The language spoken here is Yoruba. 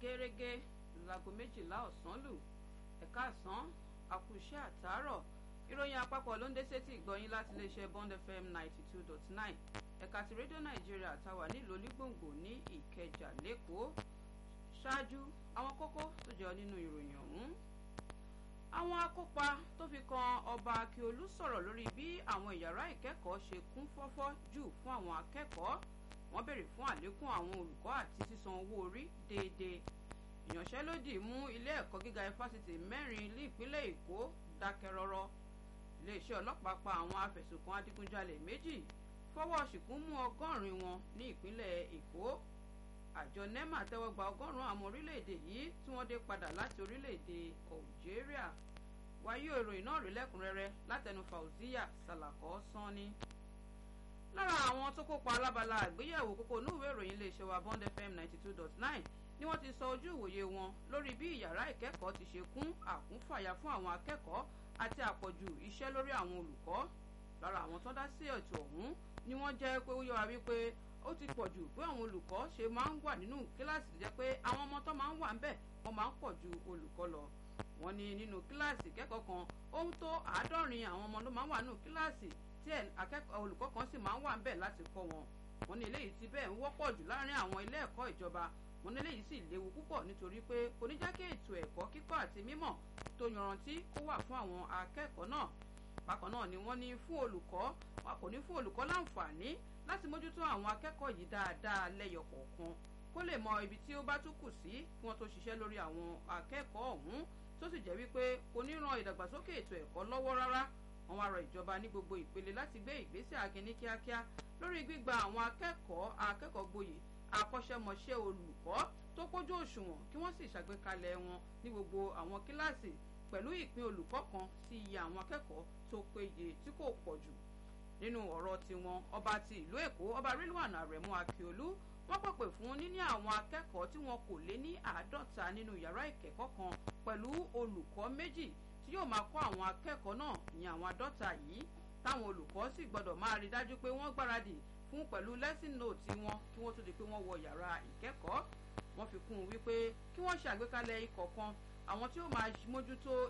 gẹ́rẹ́gẹ́ láago méjìlá ọ̀sán lù ẹ̀ka àsán àkùṣe àtàárọ̀ ìròyìn àpapọ̀ ló ń dé sétí ìgbọ̀yìn láti iléeṣẹ́ Bond FM ninety two dot nine ẹ̀ka ti rédíò nàìjíríà táwà nílùú olúgbòǹgbò ní ìkẹjà lẹ́kọ̀ọ́ ṣáájú àwọn kókó tó jẹ́ nínú ìròyìn ọ̀hún àwọn akópa tó fi kan ọba akíolú sọ̀rọ̀ lórí bí àwọn ìyàrá ìkẹ́kọ̀ọ́ ṣe kún fọ́fọ́ jù fún àwọn akẹ́kọ̀ọ́ wọ́n béèrè fún àlékún àwọn olùkọ́ àti sísan owó orí déédéé ìyanṣẹ́lódì mú ilé ẹ̀kọ́ gíga ifásitì mẹ́rin ní ìpínlẹ̀ èkó dákẹ́ rọ́rọ́ iléeṣẹ́ ọlọ́pàá pa àwọn afẹ̀sùnkàn adigunjalè méjì fọwọ́ ṣìkún mú ọgọ́rin wọn ní ìpínlẹ̀ èkó àjọ nema tẹ́wọ́ gba ọgọ́rùn-ún àwọn orílẹ̀-èdè yìí tí wọ́n dé padà láti orílẹ̀-èdè algeria wáyé ìròyìn náà rí lẹ́kùnrẹ́rẹ́ látẹnu fauziya salakọ sanni lára àwọn tó kópa alábala àgbéyẹ̀wò kókó onúwèé ìròyìn iléeṣẹ́ wa bond fm ninety two dot nine ni wọ́n ti sọ ojú ìwòye wọn lórí bí ìyàrá ìkẹ́kọ̀ọ́ ti ṣe kún àkúnfàyà fún àwọn akẹ́kọ̀ọ́ àti àpọ̀jù iṣẹ́ lórí àwọn olùkọ́ lára àwọn tó dá sí ètò ọ̀hún ni wọ́n jẹ́ pé ó yọra wípé ó ti pọ̀ jù pé àwọn olùkọ́ ṣe máa ń wà nínú kíláàsì tó jẹ́ pé àwọn ọmọ tó máa ń wà ń bẹ̀ wọ́n máa ń pọ̀ ju olùkọ́ lọ wọ́n ní nínú kíláàsì kẹ́kọ̀ọ́ kan ohun tó àádọ́rin àwọn ọmọ ló máa ń wà nínú kíláàsì tí olùkọ́ kan sì máa ń wà ń bẹ̀ láti kọ́ wọn wọ́n ní eléyìí ti bẹ́ẹ̀ ń wọ́pọ̀ jù láàrin àwọn ilé ẹ̀kọ́ ìjọba wọ́n ní eléyìí sì léwu púpọ̀ nítorí pé kò ní jẹ́ kí ètò ẹ̀kọ́ kíkọ́ àti mímọ̀ tó yanrantí kó wà fún àwọn akẹ́kọ̀ọ́ náà bákan náà ni wọ́n ní fún olùkọ́ wọn kò ní fún olùkọ́ láǹfààní láti mójútó àwọn akẹ́kọ̀ọ́ yìí dáadáa lẹ́yọ kọ̀ọ̀kan kó lè mọ ibi tí ó bá tún kù sí kí wọ́n tó ṣiṣẹ́ lórí àwọn akẹ́kọ̀ọ́ ọ̀hún tó sì jẹ́ wípé kò ní ran ìdàgbàsókè ètò ẹ̀kọ́ lọ́wọ́ rárá wọ́n wá rọ ìjọba ní gbogbo ìpele láti gbé ìgbésẹ̀ akin ní kíákíá lórí gbígba àwọn akẹ́kọ̀ọ́ akẹ́kọ̀ọ́ gboyè akọ́ṣẹ́mọṣẹ́ olùkọ́ tó kójú òṣùwọ̀n kí wọ́n sì ṣàgbékalẹ̀ wọn ní gbogbo àwọn kíláàsì pẹ̀lú ìpín olùkọ́ kan sí iye àwọn akẹ́kọ̀ọ́ tó péye tí kò pọ̀ jù nínú ọ̀rọ̀ tiwọn ọba ti ìlú èkó ọba rilwan aremu akiolu wọ́n pèpè fún níní àwọn akẹ́kọ̀ọ́ tí wọn kò lé ní àádọ́ta nínú yàrá ìkẹ́kọ̀ọ́ kan pẹ̀lú olùkọ́ méjì tí yóò máa kọ́ àwọn akẹ́kọ̀ọ́ náà ìyẹn àwọn àádọ́ta yìí táwọn olùkọ́ sì gbọ́dọ̀ máa rí dájú pé wọ́n gbáradì fún pẹ̀lú lesson note wọn kí wọ́n tó di pé wọ́n wọ yàrá ìkẹ́kọ̀ọ́ wọ́n fi kún un wípé kí wọ́n ṣe àgbékalẹ̀ ikọ̀ kan àwọn tí ó máa mójútó